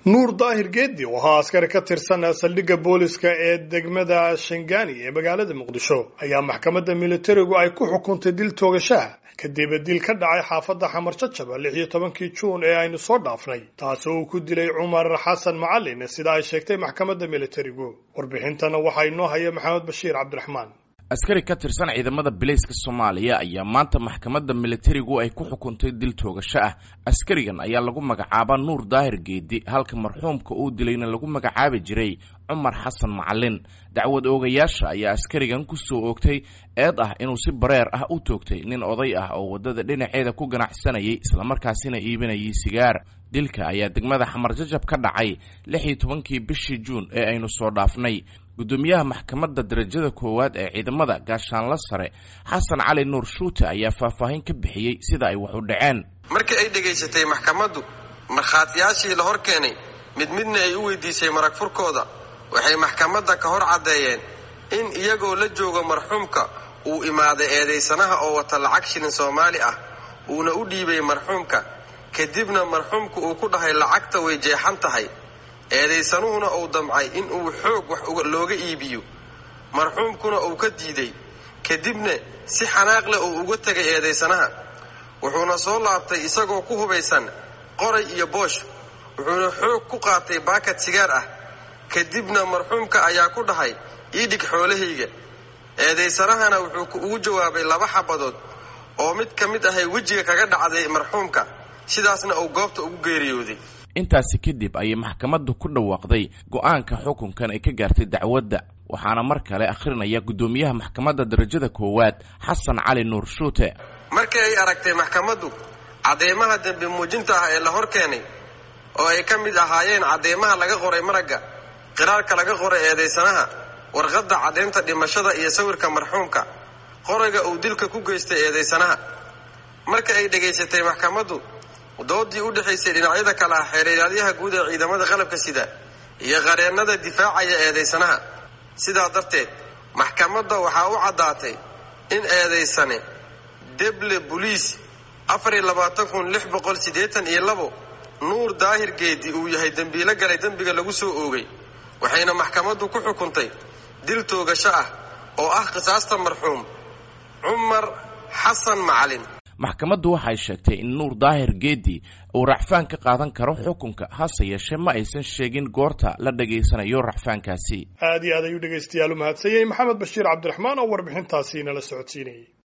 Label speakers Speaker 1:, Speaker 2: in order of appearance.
Speaker 1: nuur daahir geedi oo ahaa askari ka tirsan saldhigga booliska ee degmada shangaani ee magaalada muqdisho ayaa maxkamadda militarigu ay ku xukuntay dil toogashaha kadib dil ka dhacay xaafadda xamar jajaba lix iyo tobankii juun ee aynu soo dhaafnay taasi oo uu ku dilay cumar xasan macalin sida ay sheegtay maxkamadda militarigu warbixintana waxaa inoo haya maxamed bashiir cabdiraxmaan
Speaker 2: askari ka tirsan ciidamada bilayska soomaaliya ayaa maanta maxkamadda militarigu ay ku xukuntay dil toogasho ah askarigan ayaa lagu magacaabaa nuur daahir geedi halka marxuumka uu dilayna lagu magacaabi jiray cumar xasan macalin dacwad oogayaasha ayaa askarigan ku soo oogtay eed ah inuu si bareer ah u toogtay nin oday ah oo waddada dhinaceeda ku ganacsanayay islamarkaasina iibinayay sigaar dilka ayaa degmada xamar jajab ka dhacay lix iyo tobankii bishii juun ee aynu soo dhaafnay guddoomiyaha maxkamadda darajada koowaad ee ciidamada gaashaanla sare xasan cali nuur shuute ayaa faahfaahin ka bixiyey sida ay wax u dhaceen
Speaker 3: markii ay dhegaysatay maxkamaddu markhaatiyaashii la hor keenay mid midna ay u weydiisay marag furkooda waxay maxkamadda ka hor caddeeyeen in iyagoo la joogo marxuumka uu imaaday eedaysanaha oo wata lacag shilin soomaali ah uuna u dhiibay marxuumka kadibna marxuumka uu ku dhahay lacagta way jeexan tahay eedaysanuhuna uu damcay in uu xoog wax looga iibiyo marxuumkuna uu ka diiday kadibna si xanaaq leh uu uga tegay eedaysanaha wuxuuna soo laabtay isagoo ku hubaysan qoray iyo boosh wuxuuna xoog ku qaatay baakad sigaar ah kadibna marxuumka ayaa ku dhahay ii dhig xoolahayga eedaysanahana wuxuu ugu jawaabay laba xabadood oo mid ka mid ahay wejiga kaga dhacday marxuumka sidaasna uu goobta ugu geeriyooday
Speaker 2: intaasi kadib ayay maxkamaddu ku dhawaaqday go'aanka xukunkan ay ka gaartay dacwadda waxaana mar kale akhrinaya guddoomiyaha maxkamadda darajada koowaad xasan cali nuur shuute
Speaker 3: markii ay aragtay maxkamaddu cadeymaha dembi muujinta ah ee la hor keenay oo ay ka mid ahaayeen cadeymaha laga qoray maragga qiraarka laga qoray eedaysanaha warqadda caddaynta dhimashada iyo sawirka marxuumka qorayga uu dilka ku geystay eedaysanaha marka ay dhegaysatay maxkamaddu doodii u dhexaysay dhinacyada kale ah xeereeryaadyaha guud ee ciidamada qalabka sida iyo qareennada difaacaya eedaysanaha sidaa darteed maxkamadda waxaa u caddaatay in eedaysane deble boliis iyo nuur daahir geedi uu yahay dembiilo galay dembiga lagu soo oogay waxayna maxkamaddu ku xukuntay dil toogasho ah oo ah qisaasta marxuum cumar xasan macalin
Speaker 2: maxkamaddu waxay sheegtay in nuur daahir geedi uu racfaan ka qaadan karo xukunka hase yeeshee ma aysan sheegin goorta la dhegaysanayo racfaankaasi
Speaker 1: aad iyo aad ayuu dhegaystayaal u mahadsanyay maxamed bashiir cabdiraxmaan oo warbixintaasi nala socodsiinayay